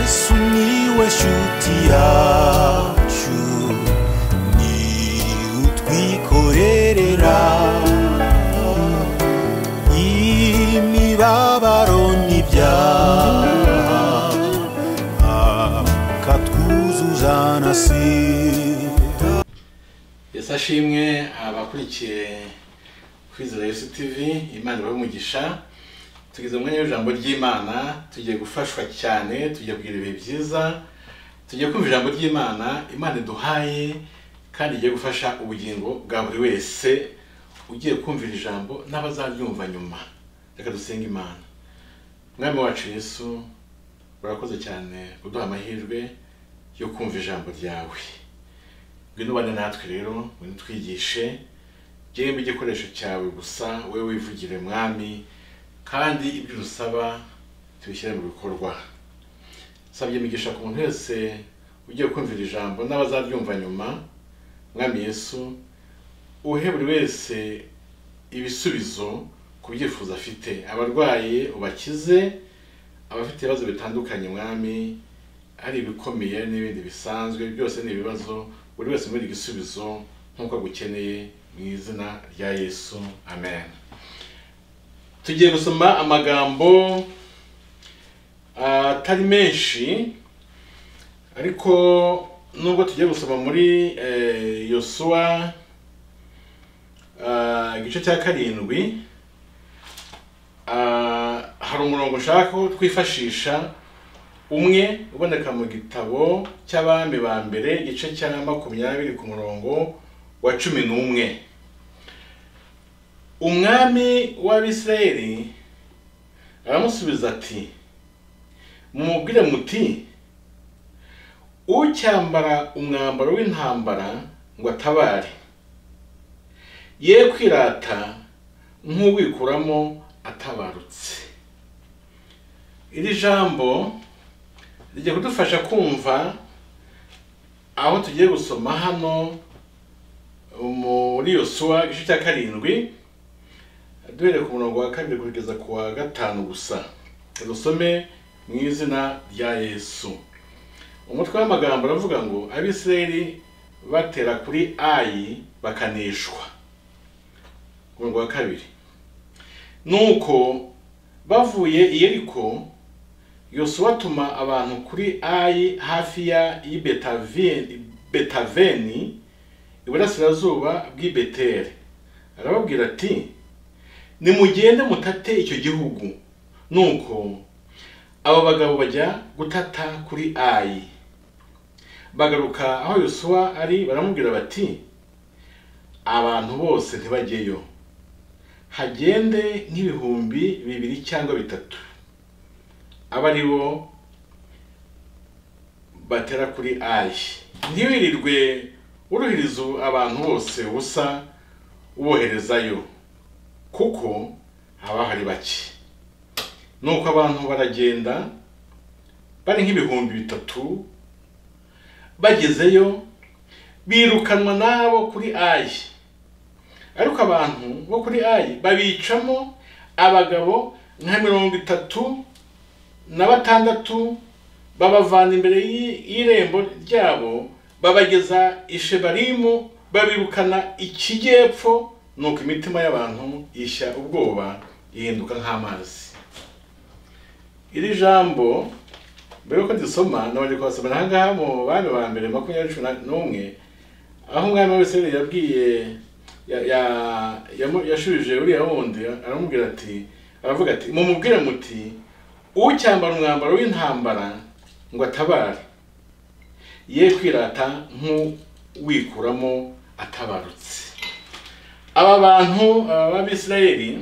sumiłeś utiaciu ni utwikorerera imibabaro n'ibyaha akatwuzuza na sida yesu ashimwe abakurikiye kwizera yesu tv imana ibahe umugisha tugeze mu mwanya w'ijambo ry'imana tugiye gufashwa cyane tugiye kugira ibihe byiza tugiye kumva ijambo ry'imana imana iduhaye kandi igiye gufasha ubugingo bwa buri wese ugiye kumvira ijambo n'abazaryumva nyuma reka dusenge imana mwami wacu yesu urakoze cyane kuduha amahirwe yo kumva ijambo ryawe ngwino ubane natwe rero ngwino utwigishe njyewe igikoresho cyawe gusa wowe wivugire mwami kandi ibyo udusaba tubishyire mu bikorwa nsabye imigisha ku muntu wese ugiye kumvira ijambo n'abazaryumva nyuma mwami yesu uhe buri wese ibisubizo ku byifuzo afite abarwaye ubakize abafite ibibazo bitandukanye mwami hari ibikomeye n'ibindi bisanzwe byose ni ibibazo buri wese muri igisubizo nk'uko agukeneye mu izina rya yesu amen tugiye gusoma amagambo ah, atari menshi ariko nubwo tugiye gusoma muri eh, yosuwa ah, igice cya karindwi ah, hari umurongo ushaka ko twifashisha umwe uboneka mu gitabo cy'abami ba mbere igice cya makumyabiri ku murongo wa cumi n'umwe umwami w'abisirayeli aramusubiza ati mumubwire muti ucyambara umwambaro w'intambara ngo atabare ye kwirata nk'uwikuramo atabarutse iri jambo rijya kudufasha kumva aho tugiye gusoma hano muri yosuwa igice cya karindwi duhereye ku murongo wa kabiri kugeza ku wa gatanu gusa Reka dusome mu izina rya yesu umutwe w'amagambo uravuga ngo abisirayeli batera kuri ayi bakaneshwa ku murongo wa kabiri nuko bavuye i yeriko yosuwa atuma abantu kuri ayi hafi ya y'ibetaveni- betaveni iburasirazuba bw'i beteri arababwira ati nimugende mutate icyo gihugu nuko abo bagabo bajya gutata kuri ayi bagaruka aho yosuwa ari baramubwira bati abantu bose ntibajyeyo hagende nk'ibihumbi bibiri cyangwa bitatu aba ari bo batera kuri ayi ntiwirirwe uruhiriza abantu bose ubusa uboherezayo kuko haba hari bake nuko abantu baragenda bari nk'ibihumbi bitatu bagezeyo birukanwa nabo kuri ayi ariko abantu bo kuri ayi babicamo abagabo nka mirongo itatu na batandatu babavana imbere y'i- y'irembo ryabo babageza i shebarimu babirukana ikijyepfo nuko imitima y'abantu ishya ubwoba ihinduka nk'amazi iri jambo mbere yuko ndisoma nabanje kubasomera aha ngaha mu bami ba mbere makumyabiri cumi na- n'umwe aho umwami wese yabwiye ya- ya- yamu- yashubije uriya wundi aramubwira ati aravuga ati mumubwire muti ucyambara umwambaro w'intambara ngo atabare ye kwirata nk'uwikuramo atabarutse aba bantu aba b'abisirayeli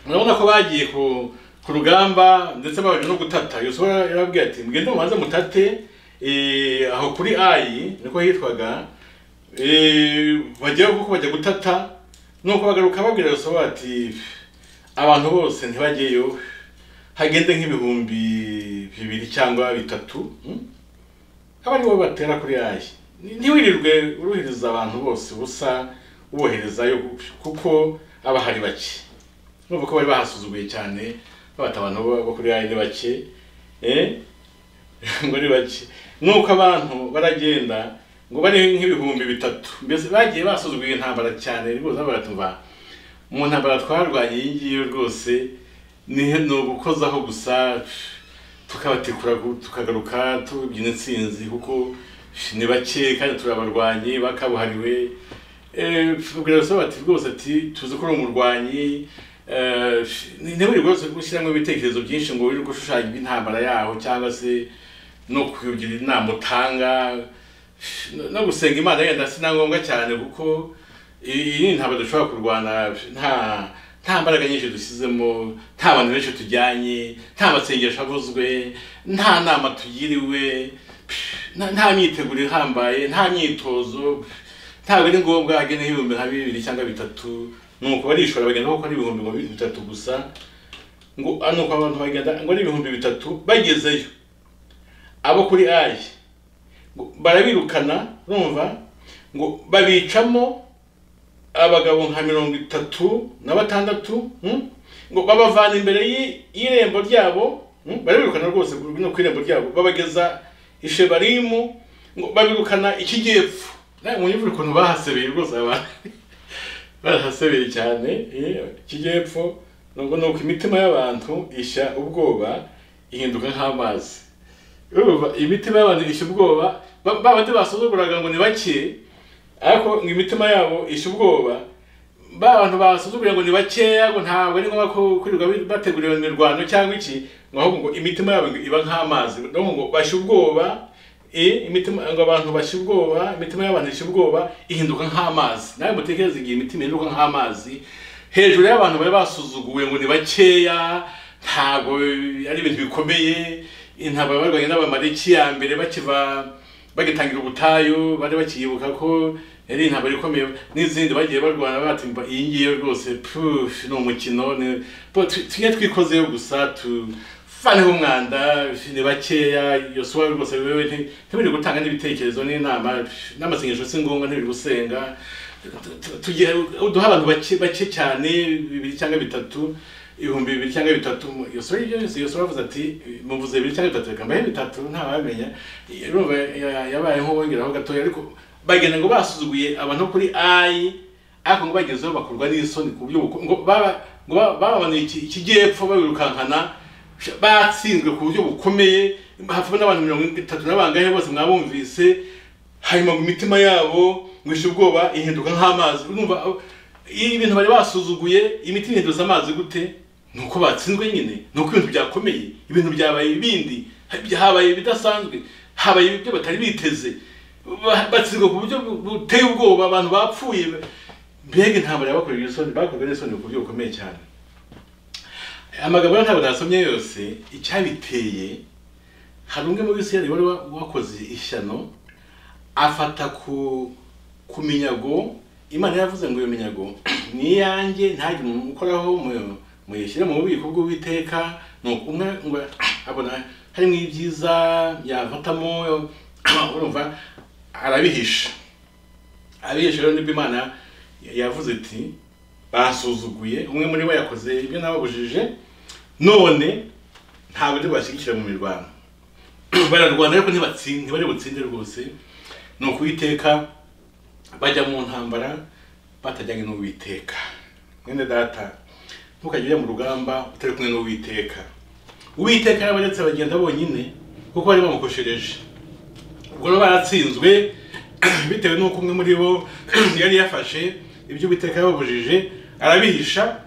murabona ko bagiye ku ku rugamba ndetse babanje no gutata yosuwa yarabwiye ati mugende mubanze mutate eh, aho kuri ayi niko hitwaga eh, bajya kuko bajya gutata nuko bagaruka babwira yosuwa bati abantu bose ntibajyeyo hagende nk'ibihumbi bibiri cyangwa bitatu mm? aba aribo batera kuri ayi Ni- ntiwirirwe uruhiriza abantu bose ubusa uboherezayo kuko aba hari bake urumva ko bari bahasuzuguye cyane babata abantu bo bo kuri ayi ni bake eh? ngo ni bake nuko abantu baragenda ngo bari nk'ibihumbi bitatu mbese bagiye basuzugura iyi ntambara cyane rwose baratumva mu ntambara twarwanye iyi ngiyi rwose ni ni ugukozaho gusa tukabatikura gu- tukagaruka tubyina intsinzi kuko ni bake kandi turabarwanyi bakabuhariwe Eh, ubwira so bati rwose ati tuzi ko uri umurwanyi eh, ni- ntiwiri rwose gushyiramo ibitekerezo byinshi ngo wirirwe ushushanya iby'intambara yaho cyangwa se no kugira inama utanga no- no gusenga imana yenda si na ngombwa cyane kuko iyi ni intambara dushobora kurwana nta nta mbaraga nyinshi dushyizemo nta bantu benshi tujyanye nta masengesho avuzwe nta nama tugiriwe nta- nta myiteguro ihambaye nta myitozo ntabwo ari ngombwa hagenda nk'ibihumbi nka bibiri cyangwa bitatu nuko barishora bagenda kuko ari ibihumbi ngo bitatu gusa ngo ah, nuko abantu bagenda ngo ari ibihumbi bitatu bagezeyo abo kuri ayi ngo barabirukana urumva ngo babicamo abagabo nka mirongo itatu na batandatu hmm? ngo babavana imbere y'i- y'irembo ryabo hmm? barabirukana rwose ku- no ku irembo ryabo babageza i shebarimu ngo babirukana ikijyepfo nawe mwumva ukuntu bahasebeye rwose abantu barahasebeye cyane eh, ikijyepfo nubwo nuko imitima y'abantu ishya ubwoba ihinduka nk'amazi urumva imitima y'abantu ishya ubwoba ba- ba bandi basuzuguraga ngo ni bake ariko ngo imitima yabo ishe ubwoba ba bantu basuzugura ngo ni bakeya ngo ntabwo ari ngombwa ko kwirirwa bategura iyo mirwano cyangwa iki ngo ahubwo ngo imitima yabo ngo iba nk'amazi no ngo bashe ubwoba eh, imitima ngo abantu bashe ubwoba imitima y'abantu ishe ubwoba ihinduka nk'amazi nawe mutekereze igihe imitima ihinduka nk'amazi hejuru y'abantu bari basuzuguwe ngo ni bakeya ntabwo ari ibintu bikomeye intambara barwanye n'abamaleki ya mbere bakiva bagitangira ubutayu bari bakiyibuka ko yari intambara ikomeye n'izindi bagiye barwana batimba iyi ngiyi rwose puf ni umukino ni- bo, tu- tujye twikozeyo gusa tuvaneho umwanda ni bakeya yosuwa rwose wewe nti- ntibiri gutanga n'ibitekerezo n'inama pf, n'amasengesho si ngombwa ntibiri gusenga Tu- tu- tugiye uduha abantu bake bake cyane bibiri cyangwa bitatu ibihumbi bibiri cyangwa bitatu yosuwa ibyo byose yosuwa avuze ati muvuze bibiri cyangwa bitatu reka mbahe bitatu ntawamenya urumva ya- yabaye nk'uwongeraho gatoya ariko bagenda ngo basuzuguye abantu bo kuri ayi ariko ngo bagezeho bakorwa n'isoni ku buryo buko- ngo baba- ngo ba- bababaniye iki- ikijyepfo babirukankana batsinzwe ku buryo bukomeye hapfa n'abantu mirongo itatu n'abangahe bose mwabumvise hanyuma ngo imitima yabo mwishe ubwoba ihinduka nk'amazi urumva aho- iyo ibintu bari basuzuguye imiti ihinduza amazi gute ni uko batsinzwe nyine ni uko ibintu byakomeye ibintu byabaye ibindi ha- habaye ibidasanzwe habaye ibyo batari biteze Ba- batsinzwe ku buryo bu- buteye ubwoba abantu bapfuye mbega intambara yabakoreye isoni bakorwa n'isoni ku buryo bukomeye cyane amagambo rero ntabwo nasomye yose icyabiteye hari umwe mu bisirayeli wari wa- wakoze ishyano afata ku ku minyago imana yaravuze ngo iyo minyago ni iyanjye ntagire umuntu ukoraho mu- muyishyire mu bubiko bw'uwiteka ni ukumwe ngo abona harimo ibyiza yafatamo urumva arabihisha abihisha rero nibwo imana yavuze iti basuzuguye umwe muri bo yakoze ibyo nababujije none ntabwo ndi bashyigikira mu mirwano bararwana ariko ntibatsinde ntibari butsinde rwose ni ukuwiteka bajya mu ntambara batajyanye n'uwiteka mwene data ntukajye ujya mu rugamba utari kumwe n'uwiteka uwiteka yabaretse bagenda bonyine kuko bari bamukoshereje ubwo rero baratsinzwe bitewe n'uko umwe muri bo yari yafashe ibyo uwiteka yababujije arabihisha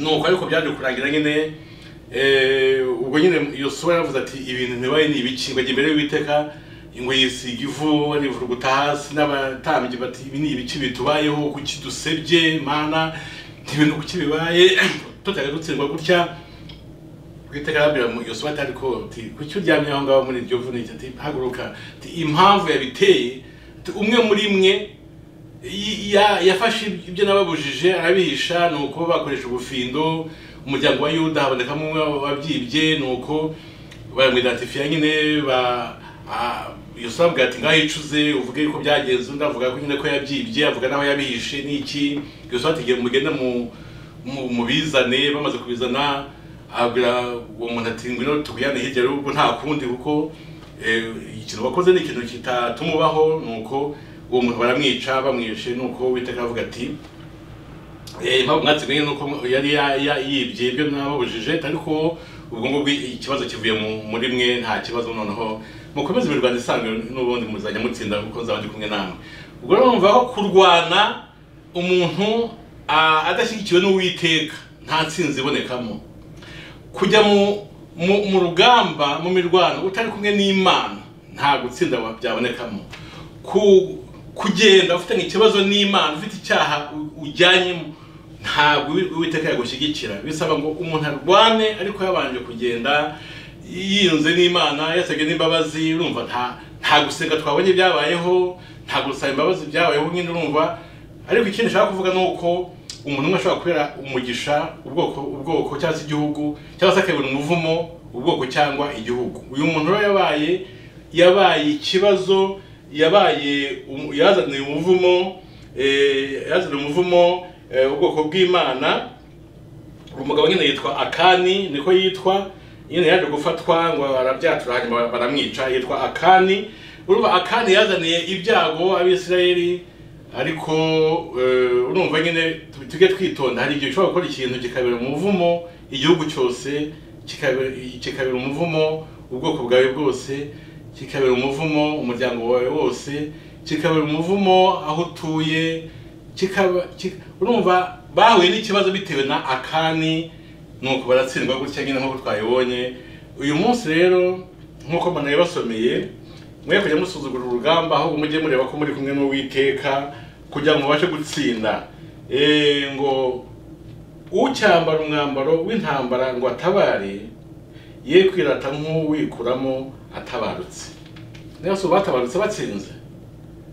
nuko ariko byaje kurangira nyine eh, ubwo nyine yosuwa yaravuze ati ibintu ntibaye ni ibiki ngo ajya imbere y'uwiteka ngo yisiga ivu arivuruguta hasi n'abatambyi bati ibi ni ibiki bitubayeho kuki dusebye mana ntibintu kuki bibaye tutari dutsindwa gutya uwiteka arabwira mu- yosuwa ati ariko ati kuki uryamye aho ngaho muri iryo vunike ati haguruka ati impamvu yabiteye ati, umwe muri mwe y- ya- yafashe ibyo nababujije arabihisha ni uko bakoresha ubufindo umuryango wa yuda habonekamo umwe wabyibye ni uko baramwidatifiya nyine ba a- yosuwa avuga ati ngaho icuze uvuge ko byagenze undi avuga ko nyine ko yabyibye avuga n'aho yabihishe n'iki yosuwa ati "Genda mugende mu mu- mubizane bamaze kubizana abwira uwo muntu ati ngwino tuguyane hirya rero ubwo nta kundi kuko eh, ikintu wakoze ni ikintu kitatumubaho nuko uwo muntu baramwica bamwishe nuko uwiteka aravuga ati Eh, impamvu mwatsindiye ni uko yari ya- ya- yibye ibyo nababujije ariko ubwo ngubwo ikibazo kivuye mu- muri mwe nta kibazo noneho mukomeze imirwano isanzwe n'ubundi muzajya mutsinda kuko nzaba ndi kumwe namwe ubwo rero numva aho kurwana umuntu ah, adashyigikiwe n'uwiteka nta ntsinzi ibonekamo kujya mu mu- mu rugamba mu mirwano utari kumwe n'imana nta gutsinda wa- byabonekamo Ku- kugenda ufitanye ikibazo n'imana ufite icyaha u- ujyanyemo ntabwo uwi- uwiteka yagushyigikira bisaba ngo umuntu arwane ariko yabanje kugenda yiyunze n'imana yasabwe n'imbabazi urumva nta nta gusenga twabonye byabayeho nta gusaba imbabazi byabayeho nyine urumva ariko ikindi nshaka kuvuga ni uko umuntu umwe ashobora kubera umugisha ubwoko ubwoko cyangwa se igihugu cyangwa se akabona umuvumo ubwoko cyangwa igihugu uyu muntu rero yabaye yabaye ikibazo yabaye um- yazaniye umuvumo eh, yazaniye umuvumo eh, ubwoko bw'imana umugabo nyine yitwa akani niko yitwa nyine yaje gufatwa ngo barabyatura hanyuma baramwica yitwa akani urumva akani yazaniye ibyago abisirayeli ariko eh, urumva nyine tu- tujye twitonda hari igihe ushobora gukora ikintu kikabera umuvumo igihugu cyose kikabera kikabera umuvumo ubwoko bwawe bwose kikabera umuvumo umuryango wawe wose kikabera umuvumo aho utuye kikaba ki- urumva bahuye n'ikibazo bitewe na akani nuko baratsindwa gutya nyine nk'uko twabibonye uyu munsi rero nk'uko mbona yabasomeye mwe kujya musuzugura urugamba ahubwo mujye mureba ko muri kumwe n'uwiteka kugira ngo mubashe gutsinda Eh, ngo ucyambara umwambaro w'intambara ngo atabare ye kwirata nk'uwikuramo atabarutse niba si batabarutse batsinze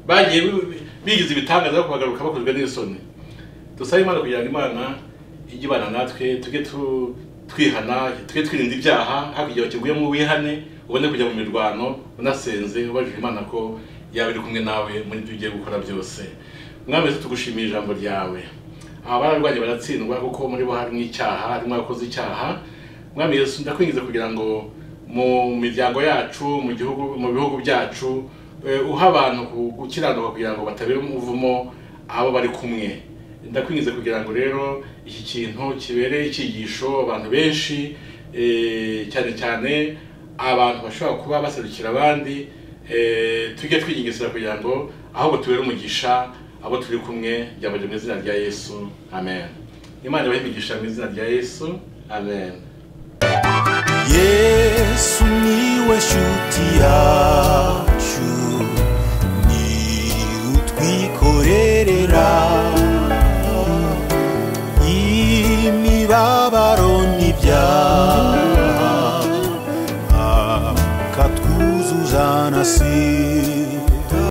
bagiye bi- bi- bigize ibitangaza ariko bagaruka bakozwe n'isoni dusabe imana kugira ngo imana ijye ibana natwe tujye tu- twihana tujye twirinda ibyaha hakurya bakiguyemo wihane ubone kujya mu mirwano unasenze ubajije imana ko yaba iri kumwe nawe muri ibyo ugiye gukora byose mwami Yesu, tugushimiye ijambo ryawe aba bararwanye baratsindwa kuko muri bo harimo icyaha harimo abakoze icyaha mwami yesu ndakwingiza kugira ngo mu miryango yacu mu gihugu mu bihugu byacu eh, uha abantu ku- gukiranuka kugira ngo batabera umuvumo abo bari kumwe ndakwingiza kugira ngo rero iki kintu kibere icyigisho abantu benshi eh, cyane cyane abantu bashobora kuba baserukira abandi eh, tujye twigengesera kugira ngo ahubwo tubere umugisha abo turi kumwe byabajwe mu izina rya yesu amen imana ibahe imigisha mu izina rya yesu amen yesu niwe shuti yacu ni utwikorerera imibabaro n'ibyaha akatwuzuza na si